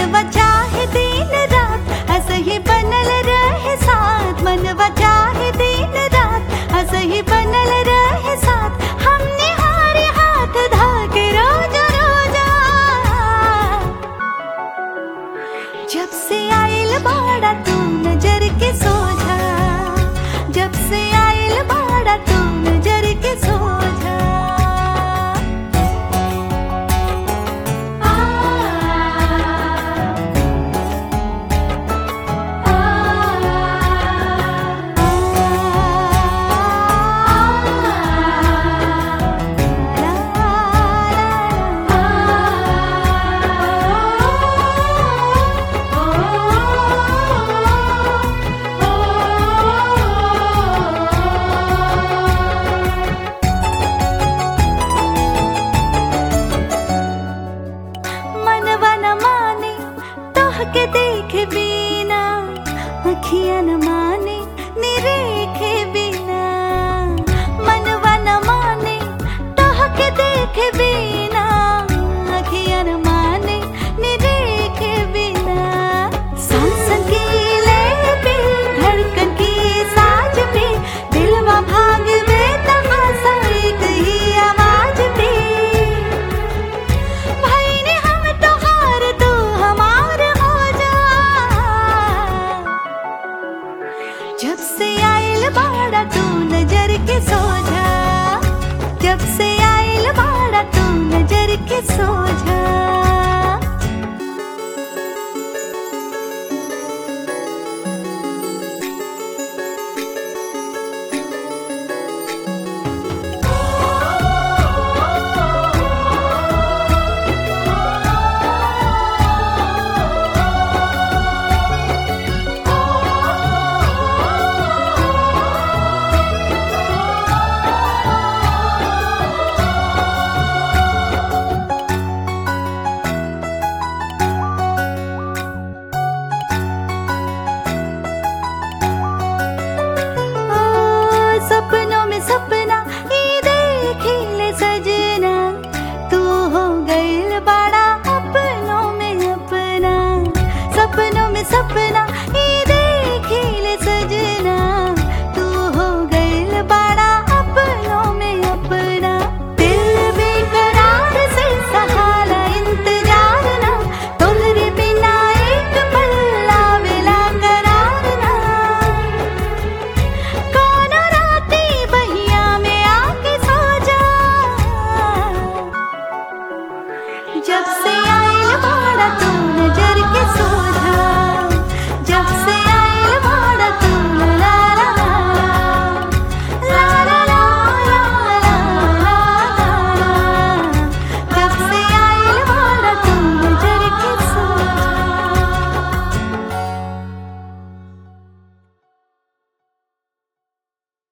मनवा चाहे दिन रात हंस ही बनल रहे साथ मनवा चाहे दिन रात हंस ही बनल रहे साथ हमने हारे हाथ धाके रोजा रोजा जब से आइल बाड़ा तू नजर के सोझा जब से आइल बाड़ा तू नजर के सोझा आ, आ, मनवा न माने तोह के देख बिना अखियां न माने